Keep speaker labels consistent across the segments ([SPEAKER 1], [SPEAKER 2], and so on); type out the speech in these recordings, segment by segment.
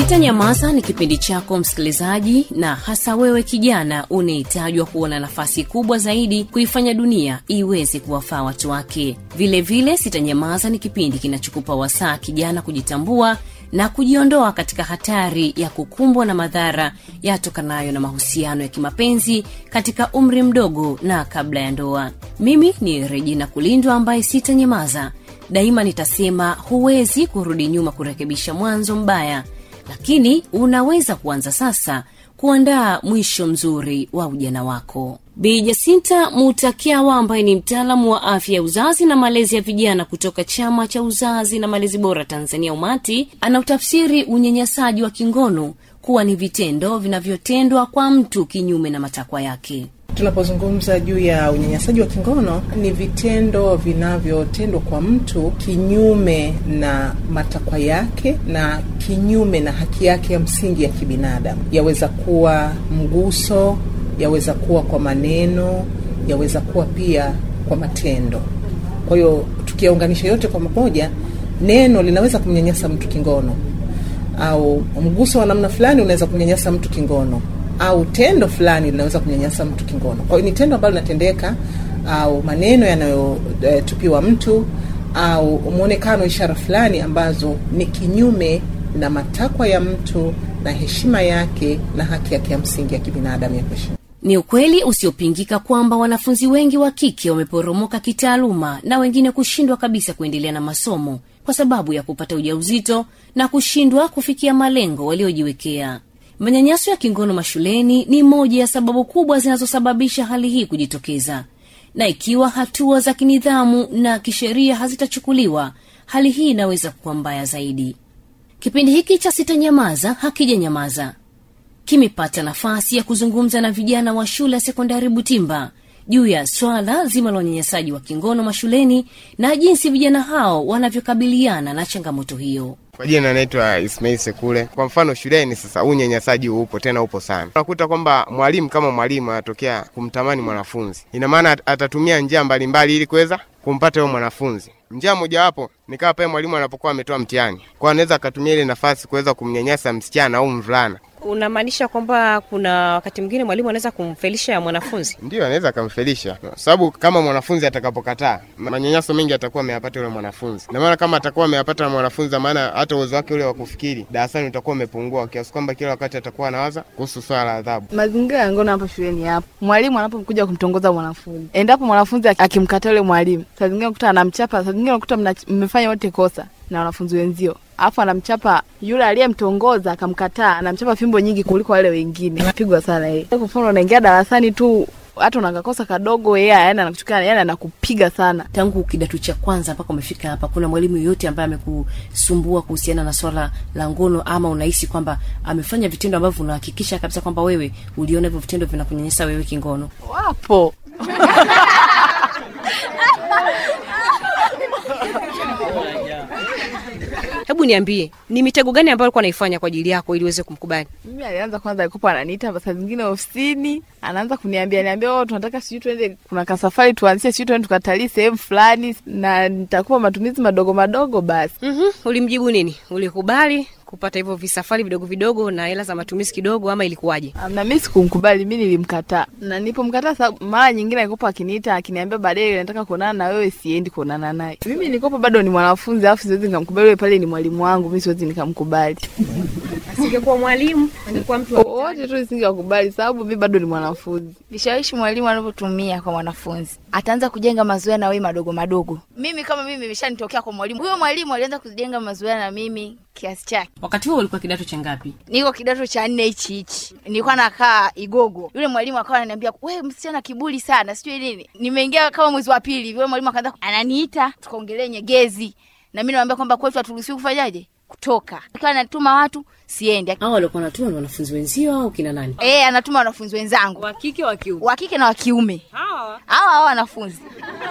[SPEAKER 1] Sitanyamaza ni kipindi chako msikilizaji, na hasa wewe kijana unahitajwa kuona nafasi kubwa zaidi kuifanya dunia iweze kuwafaa watu wake. Vilevile, Sitanyamaza ni kipindi kinachokupa wasaa kijana kujitambua na kujiondoa katika hatari ya kukumbwa na madhara yatokanayo na mahusiano ya kimapenzi katika umri mdogo na kabla ya ndoa. Mimi ni Regina Kulindwa ambaye sitanyamaza daima, nitasema huwezi kurudi nyuma kurekebisha mwanzo mbaya lakini unaweza kuanza sasa kuandaa mwisho mzuri wa ujana wako bi jasinta mutakiawa ambaye ni mtaalamu wa afya ya uzazi na malezi ya vijana kutoka chama cha uzazi na malezi bora tanzania umati anautafsiri unyanyasaji wa kingono kuwa ni vitendo vinavyotendwa kwa mtu kinyume na matakwa yake
[SPEAKER 2] Tunapozungumza juu ya unyanyasaji wa kingono, ni vitendo vinavyotendwa kwa mtu kinyume na matakwa yake na kinyume na haki yake ya msingi ya kibinadamu. Yaweza kuwa mguso, yaweza kuwa kwa maneno, yaweza kuwa pia kwa matendo. Kwa hiyo tukiyaunganisha yote kwa pamoja, neno linaweza kumnyanyasa mtu kingono, au mguso wa namna fulani unaweza kumnyanyasa mtu kingono au tendo fulani linaweza kunyanyasa mtu kingono. Kwa hiyo ni tendo ambalo linatendeka au maneno yanayotupiwa e, mtu au mwonekano, ishara fulani ambazo ni kinyume na matakwa ya mtu na heshima yake na haki yake ya msingi ya kibinadamu ya kuishi.
[SPEAKER 1] ni ukweli usiopingika kwamba wanafunzi wengi wa kike wameporomoka kitaaluma na wengine kushindwa kabisa kuendelea na masomo kwa sababu ya kupata ujauzito na kushindwa kufikia malengo waliojiwekea manyanyaso ya kingono mashuleni ni moja ya sababu kubwa zinazosababisha hali hii kujitokeza na ikiwa hatua za kinidhamu na kisheria hazitachukuliwa hali hii inaweza kuwa mbaya zaidi kipindi hiki cha sitanyamaza hakijanyamaza kimepata nafasi ya kuzungumza na vijana wa shule ya sekondari butimba juu ya swala zima la unyanyasaji wa kingono mashuleni na jinsi vijana hao wanavyokabiliana na changamoto hiyo
[SPEAKER 3] Kwa jina naitwa Ismail Sekule. Kwa mfano shuleni sasa, huu unyanyasaji upo tena, upo sana. Unakuta kwamba mwalimu kama mwalimu anatokea kumtamani mwanafunzi, ina maana at- atatumia njia mbalimbali ili kuweza kumpata huyo mwanafunzi. Njia mojawapo ni kama pale mwalimu anapokuwa ametoa mtihani, kwa anaweza akatumia ile nafasi kuweza kumnyanyasa msichana au mvulana.
[SPEAKER 4] Unamaanisha kwamba kuna wakati mwingine mwalimu anaweza kumfelisha mwanafunzi?
[SPEAKER 3] Ndio anaweza akamfelisha, sababu kama mwanafunzi atakapokataa, manyanyaso mengi atakuwa ameyapata yule mwanafunzi. Na maana kama atakuwa ameyapata mwanafunzi, na maana hata uwezo wake ule wa kufikiri darasani utakuwa umepungua, kiasi kwamba kila wakati atakuwa anawaza kuhusu swala la adhabu.
[SPEAKER 5] Mazingira ya ngono hapa shuleni hapo, mwalimu anapokuja kumtongoza mwanafunzi, endapo mwanafunzi akimkataa yule mwalimu, saa zingine unakuta anamchapa, saa zingine unakuta mna- mmefanya wote kosa na wanafunzi wenzio, alafu anamchapa yule aliyemtongoza akamkataa, anamchapa fimbo nyingi kuliko wale wengine, anapigwa sana yeye. Kwa mfano, unaingia darasani tu hata unakakosa kadogo, yeye yani anakuchukia, yani anakupiga sana.
[SPEAKER 1] tangu kidato cha kwanza mpaka umefika hapa kuna mwalimu yoyote ambaye amekusumbua kuhusiana na swala la ngono ama unahisi kwamba amefanya vitendo ambavyo unahakikisha kabisa kwamba wewe uliona hivyo vitendo vinakunyanyasa wewe kingono
[SPEAKER 5] Wapo
[SPEAKER 4] Hebu niambie, ni mitego gani ambayo alikuwa anaifanya kwa ajili yako ili uweze kumkubali?
[SPEAKER 5] mimi alianza kwanza, alikuwa ananiita saa zingine ofisini, anaanza kuniambia niambia, oh, tunataka sijui tuende, kuna kasafari tuanzie, sijui tuende tukatalii sehemu fulani, na nitakupa matumizi madogo madogo basi.
[SPEAKER 4] mm Ulimjibu nini? Ulikubali kupata hivyo visafari vidogo vidogo na hela za matumizi kidogo, ama ilikuwaje?
[SPEAKER 5] na mi sikumkubali, mi nilimkataa, na nilipomkataa sababu mara nyingine alikopa akiniita akiniambia baadaye nataka kuonana na wewe, siendi kuonana naye. Mimi nilikopa bado ni mwanafunzi, alafu siwezi nikamkubali yule, pale ni mwalimu wangu, mi siwezi nikamkubali
[SPEAKER 4] Asingekuwa mwalimu, angekuwa mtu
[SPEAKER 5] wote tu, nisingakubali sababu mi bado ni mwanafunzi.
[SPEAKER 6] vishawishi mwalimu anavyotumia kwa mwanafunzi ataanza kujenga mazoea na wewe madogo madogo mimi kama mimi imeshanitokea kwa mwalimu huyo mwalimu alianza kujenga mazoea na mimi kiasi chake
[SPEAKER 1] wakati huo ulikuwa kidato cha ngapi
[SPEAKER 6] niko kidato cha nne hichi hichi nilikuwa nakaa igogo yule mwalimu akawa ananiambia we msichana kiburi sana sijui nini nimeingia kama mwezi wa pili yule mwalimu akaanza ananiita tukaongelea nyegezi na mi nawambia kwamba kwetu haturuhusiwi kufanyaje kutoka akiwa anatuma watu siendi
[SPEAKER 1] hao walikuwa natuma ni wanafunzi wenzio au kina nani
[SPEAKER 6] e, anatuma wanafunzi wenzangu
[SPEAKER 4] wa kike wa kiume.
[SPEAKER 6] wa kike na wa kiume
[SPEAKER 4] Hawa
[SPEAKER 6] hawa hawa wanafunzi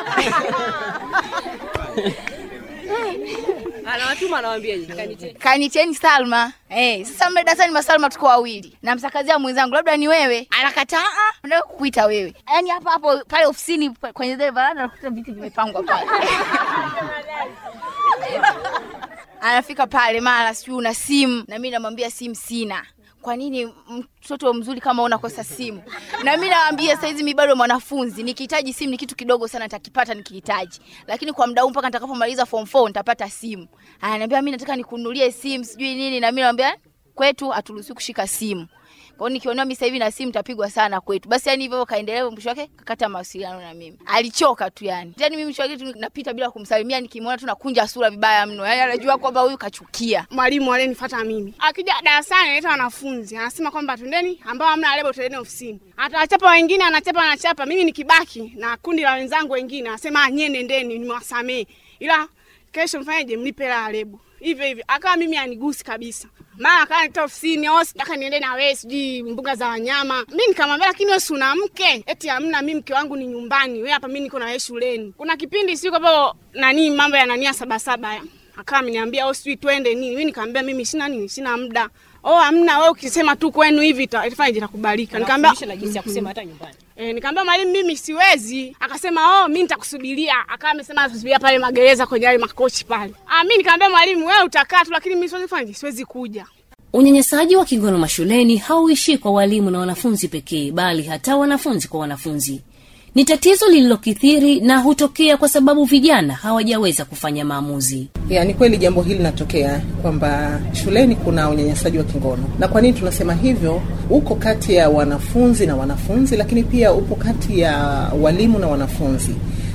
[SPEAKER 4] anawatuma anawaambiaje? Kanite.
[SPEAKER 6] kaniteni Salma. Eh, sasa mle darasani masalma tuko wawili. Namsakazia mwenzangu labda ni wewe. Anakataa, ah, nataka kukuita wewe. Yaani hapa hapo pale ofisini pa- kwenye zile varanda nakuta viti vimepangwa pale. anafika pale mara sijui una simu na mi namwambia simu sina kwa nini mtoto mzuri kama unakosa simu na mi nawambia saizi mi bado mwanafunzi nikihitaji simu ni kitu kidogo sana nitakipata nikihitaji lakini kwa mda huu mpaka nitakapomaliza form 4 nitapata simu ananiambia mi nataka nikununulie simu sijui nini na mi nawambia kwetu haturuhusiwi kushika simu kwao nikiona mi sahivi na simu tapigwa sana kwetu basi yani hivyo kaendelea mwisho wake kakata mawasiliano na mimi alichoka tu yani yani mimi mwisho wake tu napita bila kumsalimia nikimwona tu nakunja sura vibaya mno yani anajua kwamba huyu kachukia
[SPEAKER 7] mwalimu alenifuata mimi akija darasani analeta wanafunzi anasema kwamba twendeni ambao hamna lebo twendeni ofisini atawachapa wengine anachapa anachapa mimi nikibaki na kundi la wenzangu wengine anasema nyie nendeni nimewasamee ila kesho mfanyeje mlipe la lebo hivyo hivyo akawa mimi anigusi kabisa mara akawa nita ofisini au sitaka niende na wewe sijui mbuga za wanyama mi nikamwambia lakini wewe si una mke eti hamna mi mke wangu ni nyumbani we hapa mi niko na wewe shuleni kuna kipindi siku hapo nani mambo ya nania sabasaba ya akawa ameniambia au sijui twende nini mi nikamwambia mimi sina nini sina muda oh hamna wewe ukisema tu kwenu hivi ita- itafanya itakubalika nikamwambia
[SPEAKER 4] na jinsi ya kusema hata nyumbani
[SPEAKER 7] E, nikamwambia mwalimu mimi siwezi. Akasema oh, mimi nitakusubiria. Akawa amesema atasubiria pale magereza kwenye yale makochi pale. Ah, mimi nikamwambia mwalimu, wewe utakaa tu, lakini mimi siwezi kufanya, siwezi kuja.
[SPEAKER 1] unyanyasaji wa kingono mashuleni hauishii kwa walimu na wanafunzi pekee bali hata wanafunzi kwa wanafunzi ni tatizo lililokithiri na hutokea kwa sababu vijana hawajaweza kufanya maamuzi
[SPEAKER 2] ya ni kweli jambo hili linatokea kwamba shuleni kuna unyanyasaji wa kingono na kwa nini tunasema hivyo uko kati ya wanafunzi na wanafunzi lakini pia upo kati ya walimu na wanafunzi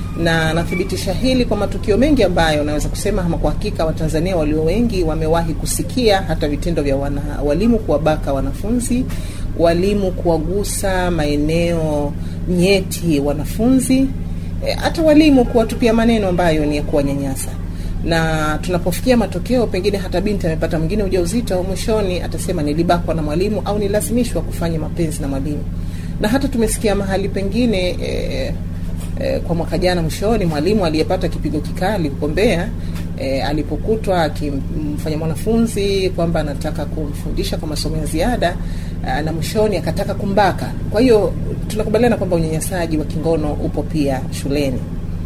[SPEAKER 2] na nathibitisha hili kwa matukio mengi ambayo naweza kusema ama kwa hakika watanzania walio wengi wamewahi kusikia hata vitendo vya wana, walimu kuwabaka wanafunzi walimu kuwagusa maeneo nyeti wanafunzi e, hata walimu kuwatupia maneno ambayo ni ya kuwanyanyasa na tunapofikia matokeo pengine hata binti amepata mwingine ujauzito mwishoni atasema nilibakwa na mwalimu au nilazimishwa kufanya mapenzi na mwalimu na hata tumesikia mahali pengine e, e, kwa mwaka jana mwishoni mwalimu aliyepata kipigo kikali huko Mbeya e, alipokutwa akimfanya mwanafunzi kwamba anataka kumfundisha kwa masomo ya ziada a, na mwishoni akataka kumbaka. Kwa hiyo tunakubaliana kwamba unyanyasaji wa kingono upo pia shuleni,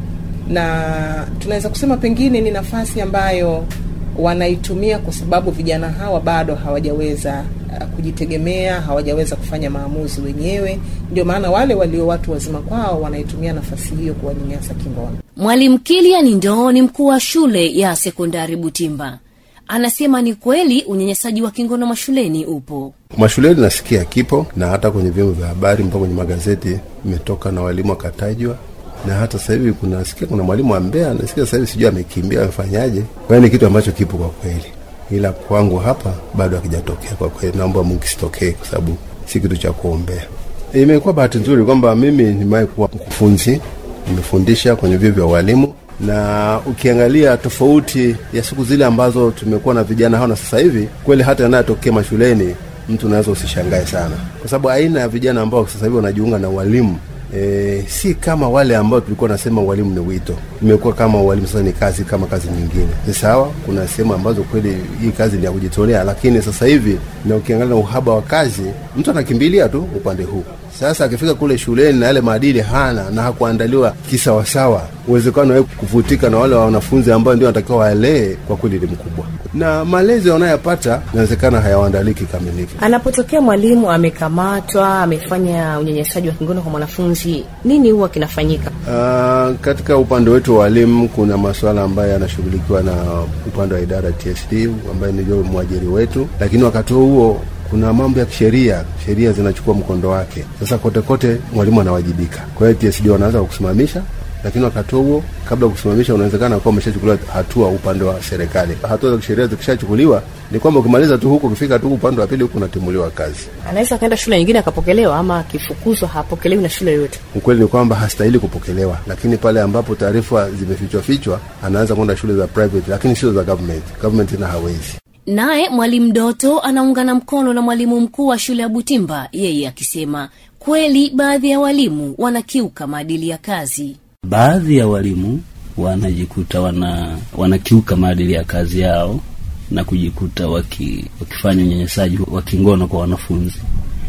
[SPEAKER 2] na tunaweza kusema pengine ni nafasi ambayo wanaitumia kwa sababu vijana hawa bado hawajaweza uh, kujitegemea, hawajaweza kufanya maamuzi wenyewe. Ndio maana wale walio watu wazima kwao wanaitumia nafasi hiyo kuwanyanyasa kingono.
[SPEAKER 1] mwalimu kilian ndoo ni mkuu wa shule ya sekondari butimba anasema ni kweli unyanyasaji wa kingono mashuleni upo
[SPEAKER 8] Mashuleni nasikia kipo na hata kwenye vyombo vya habari mpaka kwenye magazeti imetoka na walimu wakatajwa, na hata sasa hivi kuna sikia kuna mwalimu wa Mbeya nasikia sasa hivi sijui amekimbia amefanyaje. Kwa hiyo ni kitu ambacho kipo kwa kweli, ila kwangu hapa bado hakijatokea kwa kweli. Naomba Mungu kisitokee, kwa sababu si kitu cha kuombea. Imekuwa bahati nzuri kwamba mimi nimewahi kuwa mkufunzi, nimefundisha kwenye vyuo vya walimu na ukiangalia tofauti ya siku zile ambazo tumekuwa na vijana hao na sasa hivi, kweli hata yanayotokea mashuleni mtu unaweza usishangae sana, kwa sababu aina ya vijana ambao sasa hivi wanajiunga na walimu E, si kama wale ambao tulikuwa nasema walimu ni wito, imekuwa kama walimu sasa ni kazi kama kazi nyingine. Ni sawa, kuna sehemu ambazo kweli hii kazi ni ya kujitolea, lakini sasa hivi na ukiangalia na uhaba wa kazi, mtu anakimbilia tu upande huu. Sasa akifika kule shuleni na yale maadili hana na hakuandaliwa kisawasawa, uwezekano wa kuvutika na wale wanafunzi ambao ndio wanatakiwa walee, kwa kweli ni mkubwa, na malezi wanayopata inawezekana hayawaandaliki kikamilifu.
[SPEAKER 4] Anapotokea mwalimu amekamatwa, amefanya unyanyasaji wa kingono kwa mwanafunzi, nini huwa kinafanyika?
[SPEAKER 8] Uh, katika upande wetu wa walimu kuna masuala ambayo yanashughulikiwa na upande wa idara ya TSD ambaye ndio mwajiri wetu, lakini wakati huo huo kuna mambo ya kisheria, sheria zinachukua mkondo wake. Sasa kote kote mwalimu anawajibika. Kwa hiyo TSD wanaanza kukusimamisha, lakini wakati huo kabla ya kusimamisha, unawezekana kuwa umeshachukuliwa hatua upande wa serikali. Hatua za kisheria zikishachukuliwa, ni kwamba ukimaliza tu huko, ukifika tu upande wa pili huku, unatimuliwa kazi.
[SPEAKER 4] Anaweza akaenda shule nyingine akapokelewa, ama akifukuzwa hapokelewi na shule yoyote.
[SPEAKER 8] Ukweli ni kwamba hastahili kupokelewa, lakini pale ambapo taarifa zimefichwa fichwa, anaanza kwenda shule za private, lakini sio za government. Government na hawezi
[SPEAKER 1] naye mwalimu doto anaungana mkono na mwalimu mkuu wa shule ya butimba yeye akisema kweli baadhi ya walimu wanakiuka maadili ya kazi
[SPEAKER 9] baadhi ya walimu wanajikuta wana wanakiuka maadili ya kazi yao na kujikuta waki, wakifanya unyanyasaji wa kingono kwa wanafunzi.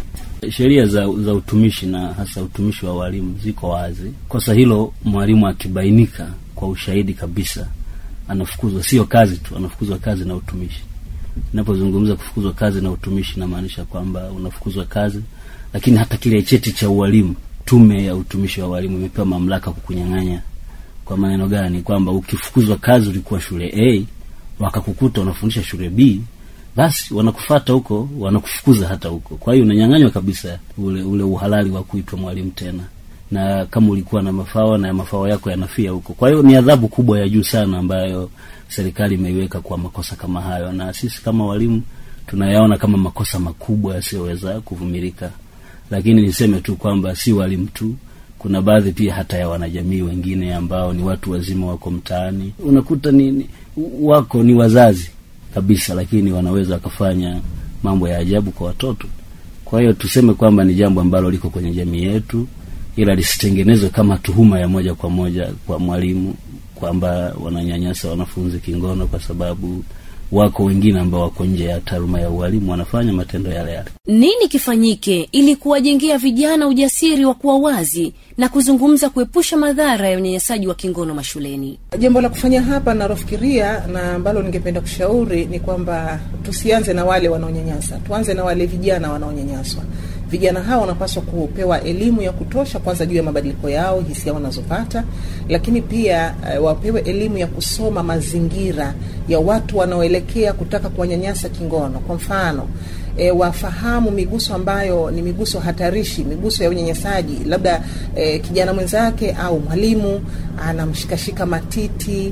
[SPEAKER 9] Sheria za, za utumishi na hasa utumishi wa walimu ziko wazi. Kosa hilo mwalimu akibainika kwa ushahidi kabisa anafukuzwa, sio kazi tu, anafukuzwa kazi na utumishi. Ninapozungumza kufukuzwa kazi na utumishi, namaanisha kwamba unafukuzwa kazi, lakini hata kile cheti cha ualimu, tume ya utumishi wa walimu imepewa mamlaka kukunyang'anya. Kwa maneno gani? Kwamba ukifukuzwa kazi, ulikuwa shule A wakakukuta unafundisha shule B, basi wanakufata huko, wanakufukuza hata huko. Kwa hiyo unanyang'anywa kabisa ule ule uhalali wa kuitwa mwalimu tena, na kama ulikuwa na mafao na mafao yako yanafia huko. Kwa hiyo ni adhabu kubwa ya juu sana ambayo serikali imeiweka kwa makosa kama hayo, na sisi kama walimu tunayaona kama makosa makubwa yasiyoweza kuvumilika. Lakini niseme tu kwamba si walimu tu, kuna baadhi pia hata ya wanajamii wengine ambao ni watu wazima wako mtaani, unakuta ni, ni wako ni wazazi kabisa, lakini wanaweza wakafanya mambo ya ajabu kwa watoto. Kwa hiyo tuseme kwamba ni jambo ambalo liko kwenye jamii yetu, ila lisitengenezwe kama tuhuma ya moja kwa moja kwa mwalimu kwamba wananyanyasa wanafunzi kingono, kwa sababu wako wengine ambao wako nje ya taaluma ya ualimu wanafanya matendo yale yale.
[SPEAKER 1] nini kifanyike ili kuwajengea vijana ujasiri wa kuwa wazi na kuzungumza kuepusha madhara ya unyanyasaji wa kingono mashuleni
[SPEAKER 2] Jambo la kufanya hapa nalofikiria na ambalo ningependa kushauri ni kwamba tusianze na wale wanaonyanyasa, tuanze na wale vijana wanaonyanyaswa. Vijana hawa wanapaswa kupewa elimu ya kutosha, kwanza juu ya mabadiliko yao, hisia wanazopata, lakini pia uh, wapewe elimu ya kusoma mazingira ya watu wanaoelekea kutaka kuwanyanyasa kingono. Kwa mfano E, wafahamu miguso ambayo ni miguso hatarishi, miguso ya unyanyasaji. Labda e, kijana mwenzake au mwalimu anamshikashika matiti,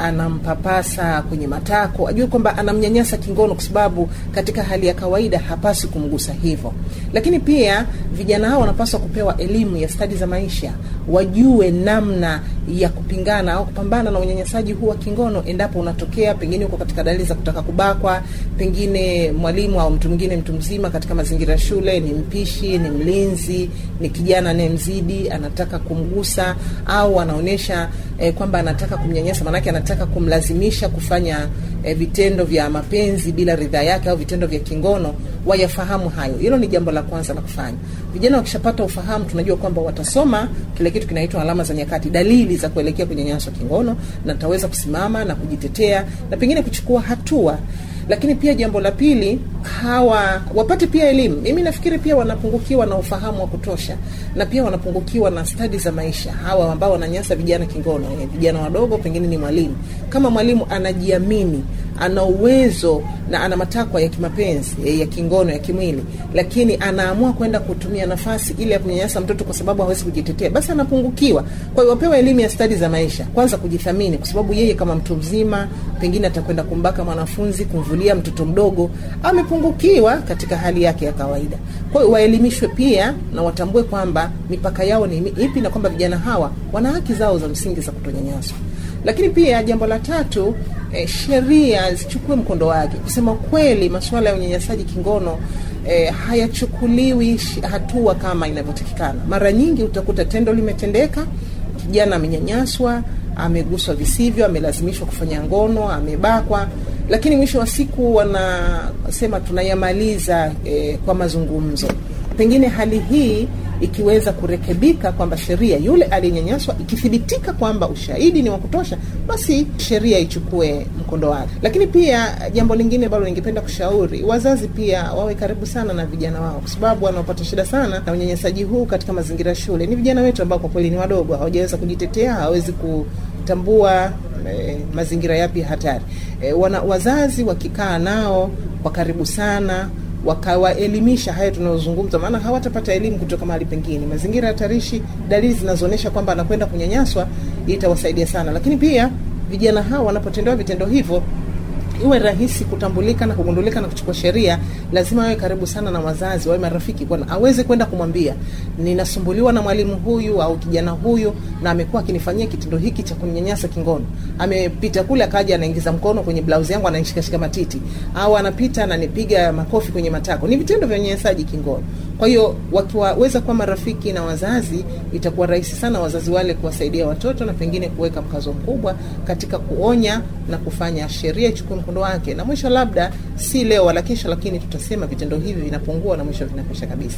[SPEAKER 2] anampapasa kwenye matako, ajue kwamba anamnyanyasa kingono, kwa sababu katika hali ya kawaida hapasi kumgusa hivyo. Lakini pia vijana hao wanapaswa kupewa elimu ya stadi za maisha, wajue namna ya kupingana au kupambana na unyanyasaji huu wa kingono endapo unatokea, pengine uko katika dalili za kutaka kubakwa, pengine mwalimu au mtu mwingine, mtu mzima katika mazingira ya shule, ni mpishi, ni mlinzi, ni kijana anayemzidi, anataka kumgusa au anaonyesha eh, kwamba anataka kumnyanyasa, maanake anataka kumlazimisha kufanya eh, vitendo vya mapenzi bila ridhaa yake au vitendo vya kingono, wayafahamu hayo. Hilo ni jambo la kwanza la kufanya. Vijana wakishapata ufahamu, tunajua kwamba watasoma kile kitu kinaitwa alama za nyakati, dalili za kuelekea kunyanyaswa kingono, na tutaweza kusimama na kujitetea na pengine kuchukua hatua lakini pia jambo la pili, hawa wapate pia elimu. Mimi nafikiri pia wanapungukiwa na ufahamu wa kutosha, na pia wanapungukiwa na stadi za maisha. Hawa ambao wananyasa vijana kingono, eh, vijana wadogo, pengine ni mwalimu. Kama mwalimu anajiamini, ana uwezo na ana matakwa ya kimapenzi eh, ya kingono, ya kimwili, lakini anaamua kwenda kutumia nafasi ile ya kunyanyasa mtoto kwa sababu hawezi kujitetea, basi anapungukiwa. Kwa hiyo wapewe elimu ya stadi za maisha, kwanza kujithamini, kwa sababu yeye kama mtu mzima pengine atakwenda kumbaka mwanafunzi, kumvulia mtoto mdogo, amepungukiwa katika hali yake ya kawaida. Kwa hiyo waelimishwe pia na watambue kwamba mipaka yao ni ipi na kwamba vijana hawa wana haki zao za msingi za kutonyanyaswa. Lakini pia jambo la tatu, eh, sheria zichukue mkondo wake. Kusema kweli, masuala ya unyanyasaji kingono eh, hayachukuliwi sh- hatua kama inavyotakikana. Mara nyingi utakuta tendo limetendeka, kijana amenyanyaswa, ameguswa visivyo, amelazimishwa kufanya ngono, amebakwa, lakini mwisho wa siku wanasema tunayamaliza eh, kwa mazungumzo. Pengine hali hii ikiweza kurekebika kwamba sheria yule aliyenyanyaswa ikithibitika kwamba ushahidi ni wa kutosha, basi sheria ichukue mkondo wake. Lakini pia jambo lingine ambalo ningependa kushauri, wazazi pia wawe karibu sana na vijana wao, kwa sababu wanaopata shida sana na unyanyasaji huu katika mazingira ya shule ni vijana wetu ambao kwa kweli ni wadogo, hawajaweza kujitetea, hawawezi kutambua eh, mazingira yapi hatari. Eh, wana, wazazi wakikaa nao kwa karibu sana wakawaelimisha haya tunayozungumza, maana hawatapata elimu kutoka mahali pengine. Mazingira hatarishi, dalili zinazoonyesha kwamba anakwenda kunyanyaswa, itawasaidia sana. Lakini pia vijana hao wanapotendewa vitendo hivyo iwe rahisi kutambulika na kugundulika na kuchukua sheria, lazima wawe karibu sana na wazazi, wawe marafiki, bwana aweze kwenda kumwambia ninasumbuliwa na mwalimu huyu au kijana huyu, na amekuwa akinifanyia kitendo hiki cha kuninyanyasa kingono. Amepita kule akaja anaingiza mkono kwenye blauzi yangu ananishikashika matiti, au anapita ananipiga makofi kwenye matako. Ni vitendo vya unyanyasaji kingono. Kwa hiyo wakiwaweza kuwa marafiki na wazazi, itakuwa rahisi sana wazazi wale kuwasaidia watoto na pengine kuweka mkazo mkubwa katika kuonya na kufanya sheria ichukue mkondo wake, na mwisho labda si leo wala kesho, lakini tutasema vitendo hivi vinapungua na mwisho vinakwisha kabisa.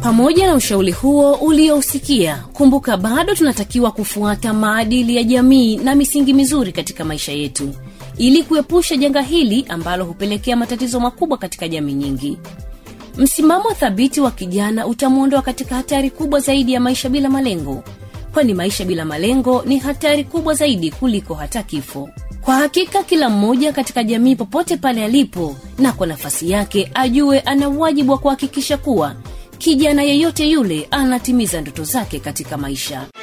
[SPEAKER 1] pamoja na ushauri huo uliousikia kumbuka bado tunatakiwa kufuata maadili ya jamii na misingi mizuri katika maisha yetu ili kuepusha janga hili ambalo hupelekea matatizo makubwa katika jamii nyingi msimamo thabiti wa kijana utamwondoa katika hatari kubwa zaidi ya maisha bila malengo kwani maisha bila malengo ni hatari kubwa zaidi kuliko hata kifo kwa hakika kila mmoja katika jamii popote pale alipo na kwa nafasi yake ajue ana wajibu wa kuhakikisha kuwa kijana yeyote yule anatimiza ndoto zake katika maisha